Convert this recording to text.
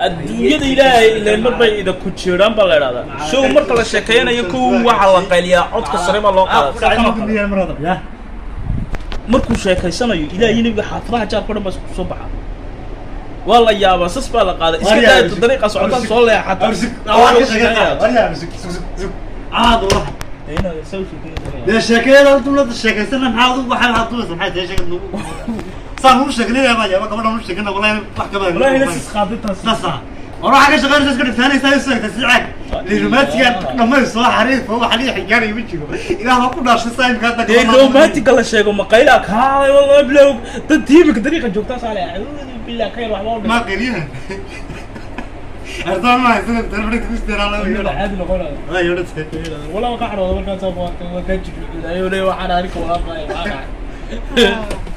adduunyada ilaahay ileen mar bay ida ku jiraan baa la idhahdaa show marka la sheekeynayo kow waxaa la qayliyaa codka sare baa loo qaada sida kan oo kale. ya markuu sheekaysanayo ilaahay nabiga xaafadaha jaarka o dhan baa isku soo baxa waa la yaabaa sas baa la qaaday iska Waryaa, daayto dariiqa socotaan soo leexata caad ula dee sheekayada dawladda sheekaysana maxaa adigu waxaa waxaad dubaysa maxay tahay sheekad nagu saan uu sheegnay baa yaaba gabadha uu sheegnay wallahi wax kaba walaahina sis qaadintaas sasa war waxaa ka shaqeynaysa iska dhigtaanaysaa isu egta si caag lirumaatiga dhammayso xariifo wax liga xigaanaya ma jiro ilaah baa ku dhaashay saa imka hadda dee romantiga la sheego maqayla kaalay wallahi bilow dad tiimika dariiqa joogtaa saale billah ka yar waxba u ma dhigay qeliyaha ardaan ma haysan telefonka ku isteeraa la Ayuu caadi noqonaya ay odhate walaa ka xarooda markaas waa ka jirin ayuu leeyahay waxaan arka walaa